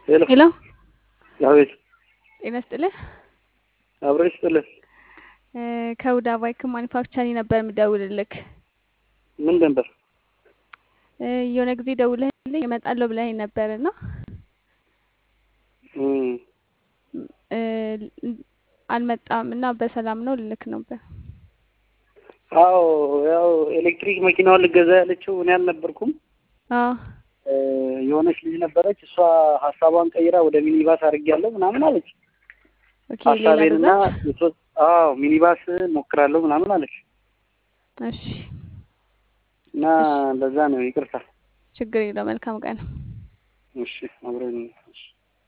ሄሎ ሄሎ አቤት ጤና ይስጥልህ። አብሮ ይስጥልን። እ ከሁዳ ባይክ ማኒፋክቸሪንግ ነበር የምደውልልክ። ምን ነበር? እ የሆነ ጊዜ ደውለህልኝ እመጣለሁ ብለኸኝ ነበር እና እም፣ እ አልመጣም እና በሰላም ነው ልልክ ነበር። አዎ ያው ኤሌክትሪክ መኪናዋን ልገዛ ያለችው እኔ አልነበርኩም። አዎ እ የሆነች ልጅ ነበረች። እሷ ሀሳቧን ቀይራ ወደ ሚኒባስ አድርጌያለሁ ምናምን አለች። ኦኬ ሌላ ሀሳቤንና ግዛት የሶስት አዎ ሚኒባስ ሞክራለሁ ምናምን አለች እሺ እና ለዛ ነው ይቅርታ። ችግር የለው መልካም ቀን እሺ አብረን እሺ